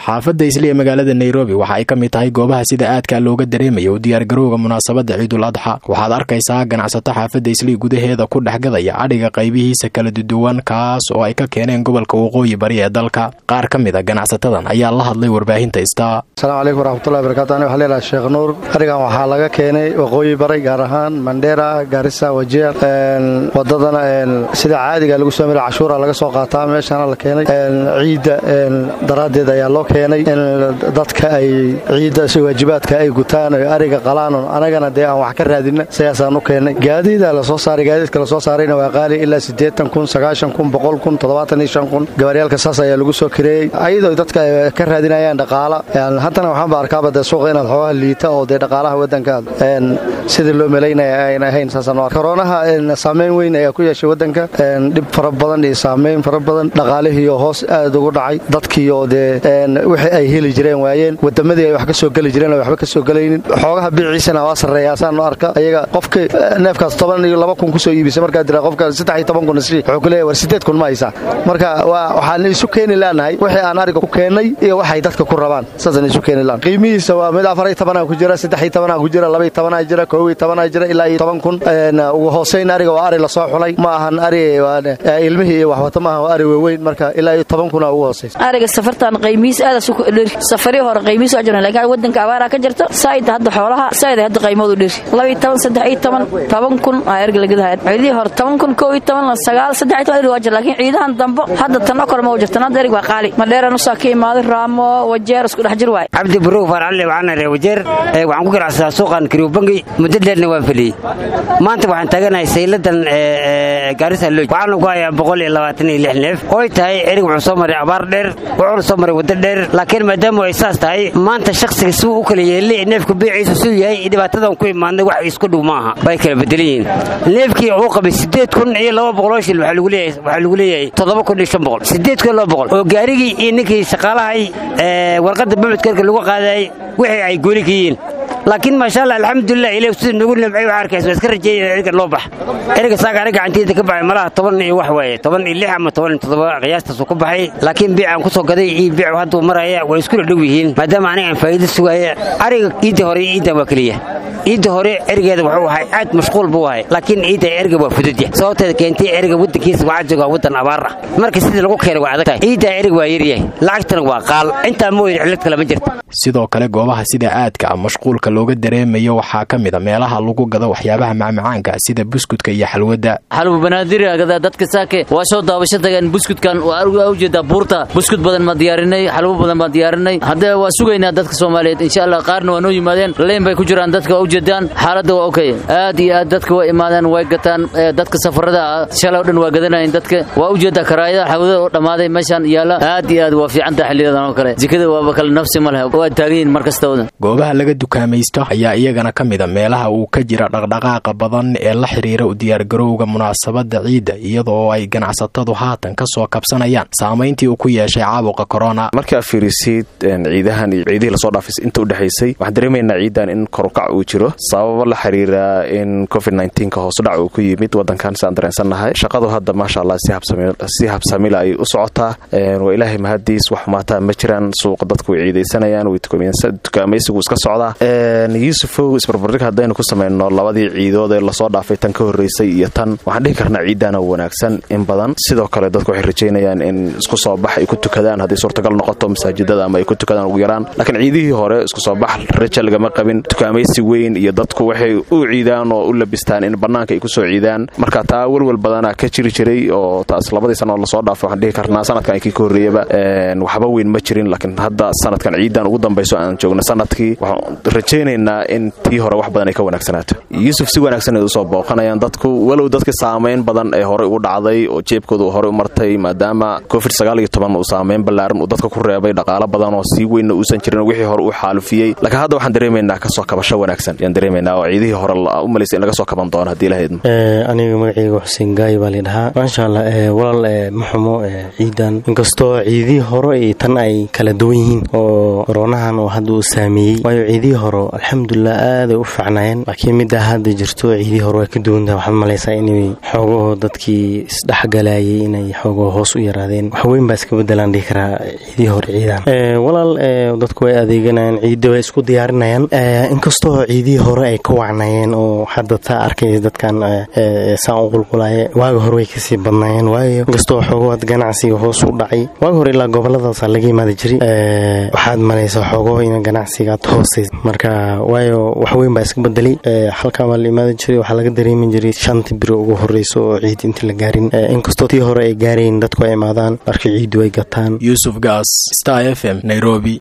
xaafadda isli ee magaalada nairobi waxa ay ka mid tahay goobaha sida aadka looga dareemaya u diyaargarowga munaasabadda ciidul adxa waxaad arkaysaa ganacsato xaafadda isli gudaheeda ku dhexgadaya adhiga qaybihiisa kala duduwan kaas oo ay ka keeneen gobolka waqooyi bari ee dalka qaar ka mid a ganacsatadan ayaa la hadlay warbaahinta ista asalaamu calaykum waraxmatullahi barakatu ani waxaa leedahay sheekh nuur arigan waxaa laga keenay waqooyi bari gaar ahaan mandheera gaarisa wajeer wadadana sida caadiga lagu soo mara cashuura laga soo qaataa meeshana la keenay ciidda daraaddeed ayaa loo keenay in dadka ay ciidda si waajibaadka ay gutaan oy ariga qalaan anagana dee aan wax ka raadina sidaasaan u keennay gaadiida lasoo saaray gaadiidka lasoo saarayna waa qaali ilaa siddeetan kun sagaashan kun boqol kun toddobaatan iyo shan kun gabaryaalka saas ayaa lagu soo kareeyey ayadoo dadka ay ka raadinayaan dhaqaala haddana waxaanba arkaaba dee suuqa inaad xoogaha liita oo dee dhaqaalaha waddanka sidii loo melaynaya ayna ahayn saasaan koronaha saameyn weyn ayaa ku yeeshay waddanka dhib fara badan iyo saameyn fara badan dhaqaalihiioo hoos aad ugu dhacay dadkiioo dee wixii ay heli jireen waayeen wadamadii ay wax ka soo geli jireen waxba ka soo gelaynin xoogaha biiciisana waa sarreeyaa saan u arka ayaga qofka neefkaas toban iyo laba kun kusoo iibisa markaa dira qofka saddex iyo toban kun isli wuxuu ku leeyahay war siddeed kun ma haysaa marka waxaan isu keeni laanahay wixii aan ariga ku keennay iyo waxay dadka ku rabaan saasaan isu keeni laan qiimihiisa waa mid afar iyo tobanaa ku jira saddex iyo tobanaa ku jira laba iyo tobanaa jira koob iyo tobanaa jira ilaa iyo toban kun ugu hooseyn ariga waa ari lasoo xulay ma ahan ari ilmihii iyo waxwata maaha waa ari waaweyn marka ilaa iyo toban kuna ugu hooseysa ariga safartan qiimihiis aadaas u dheri safarii hore qiimihiis waa jiraan laakiin waddanka abaaraa ka jirta saayid hadda xoolaha saayid hadda qiimoodu dheri laba iyo toban saddex iyo toban toban kun aa erga lagadahayan ciidihii hore toban kun koob iyo toban sagaal saddex iyo toban erig waa jira laakiin ciidahan dambo hadda tan oo kale ma u jirtan hadda erig waa qaali madheeran usaa ka imaaday raamo wajeer isku dhex jir waay cabdi buruug farcalle waxaana ree wajeer waxaan ku ganacsadaa suuqan kariubangi muddo dheerna waan feliyey maanta waxaan taaganahay sayladan gaarisa loj waxaana ku hayaa boqol iyo labaatan iyo lix neef ooy tahay erig wuxuu soo maray abaar dheer wuxuuna soo maray waddo dheer laakiin maadaama ay saas tahay maanta shakhsiga suu u kala yeelay neefka beeciisu suu yahay dhibaatadan ku imaadnay wax isku dhow maaha bay kala bedelan yihiin neefkii uu qabay siddeed kun iyo laba boqoloo shil waxaa lagu leeyahay toddoba kun iyo shan boqol siddeed kun iyo laba boqol oo gaarigii iyo ninkii shaqaalahay warqadda bamudkarka lagu qaadayay wixii ay gooni ka yihiin laakiin maasha allah alxamdulilah ilaah sida noogu nimcay waxaa arkaysa waa iska rajeeyay eriga loo bax eriga saaga aniga gacanteeda ka baxay malaha toban iyo wax waaye toban iyo lix ama toban iyo toddoba qiyaastaasuu ku baxay laakiin biicaan ku soo gaday iyo biicu hadduu maraya way iskula dhow yihiin maadaama aniga aan faa'iido sugaaya ariga iidda hore iyo iiddan waa keliya iidda hore erigeeda wuxuu ahay aad mashquul buu ahay laakiin iidda eriga waa fududya sababteeda keentay eriga waddankiisa waxaa jooga waddan abaar ah marka sidii lagu keenay waa adag tahay iidda eriga waa yaryahay lacagtana waa qaal intaa mooyin cillad kale ma jirta sidoo kale goobaha sida aadka ah mashquulka looga dareemayo waxaa ka mid a meelaha lagu gado waxyaabaha macmacaanka sida buskudka iyo xalwadda xalwa banaadiragada dadka saake waa soo daabasho tageen buskudkan waa ujeedaa buurta buskud badan baan diyaarinay xalwo badan baan diyaarinay haddee waa sugaynaa dadka soomaaliyeed insha allah qaarna waa noo yimaadeen leyn bay ku jiraan dadka waa ujeedaan xaaladda waa okay aad iyo aad dadka waa imaadeen way gataan dadka safarada ah shalay o dhan waa gadanayeen dadka waa ujeedaa karaayada xalwada oo dhammaaday meeshaan yaala aad iyo aad waa fiicantaha xilliyadan oo kale jikada waaba kale nafsi ma leh waa taaganyihin mar kastawada goobaha laga dukaamaysto ayaa iyagana ka mid a meelaha uu ka jira dhaqdhaqaaqa badan ee la xiriira u diyaargarowga munaasabadda ciidda iyadoo ay ganacsatadu haatan ka soo kabsanayaan saamayntii uu ku yeeshay caabuqa korona markaa fiirisid ciidahan iyo ciidihii lasoo dhaafay inta u dhexaysay waxaan dareemaynaa ciidan in korukac uu jiro sababo la xiriira in covid nka hoosudhac uu ku yimid wadankan si aan dareensannahay shaqadu hadda maasha allah si habsamila ay u socotaa waa ilaahay mahadiis wax xumaataa ma jiraan suuqa dadku way ciidaysanayaan way dukaamaysigu iska socdaa yuusufow isbarbardhig haddaynu ku samayno labadii ciidood ee lasoo dhaafay tan ka horreysay iyo tan waxaan dhihi karnaa ciiddaana wanaagsan in badan sidoo kale dadku waxay rajaynayaan in isku soo bax ay ku tukadaan haddii suurtagal noqoto masaajidada ama ay ku tukadaan ugu yaraan laakiin ciidihii hore isku soo bax raja lagama qabin dukaamaysi weyn iyo dadku waxay u ciidaan oo u labistaan in bannaanka ay ku soo ciidaan marka taa welwel badanaa ka jiri jiray oo taas labadii sanoo lasoo dhaafay waxaan dhihi karnaa sanadkan kii ka horreeyaba waxba weyn ma jirin laakiin hadda sanadkan ciidan ugu dambayso aan joogno sanadkii waxaan rajaynaynaa in tii hore wax badan ay ka wanaagsanaato yuusuf si wanaagsan ay usoo booqanayaan dadku walow dadka saamayn badan ee horey ugu dhacday oo jeebkooda horey u martay maadaama covid uu saamayn ballaaran uu dadka ku reebay dhaqaalo badan oo sii weynna uusan jirin wixii hore u xaalufiyey laakiin hadda waxaan dareemaynaa kasoo kabasho wanaagsan ayaan dareemaynaa oo ciidihii hore u malaysa in laga soo kaban doono haddii lahaydmo aniga magacayga xuseen gaayo baa laydhahaa maasha allah walaal ma xumo ciidan inkastoo ciidihii hore iyo tan ay kala duwan yihiin oo koroonahan oo hadda uu saameeyey waayo ciidihii hore alxamdulilah aaday u facnaayeen laakiin middaa hadda jirto ciidihii hore waa ka duwantaha waxaad malaysaa inay xoogaho dadkii isdhexgalayay inay xoogaho hoos u yaraadeen wax weyn baa iska bedelaan dhihi karaa ciidihii hore ciidan walaal dadku way adeeganayaan ciidda way isku diyaarinayaan inkastoo ciidihii hore ay ka wacnayeen oo hadda taa arkaysa dadkan saan u qulqulaya waaga hore way kasii badnaayeen waayo inkastoo xoogoad ganacsiga hoos u dhacay waaga hore ilaa gobolladaasaa laga imaadi jiray waxaad malaysaa xoogaho in ganacsigaad hoosays marka waayo wax weyn baa iska bedelay halkan baa la imaadi jiray waxaa laga dareemi jiray shantii biro ugu horeyso oo ciid intii la gaarin inkastoo tii hore ay gaarayn dadku ay imaadaan marka ciiddu ay gataan yuusuf gaas star f m nairobi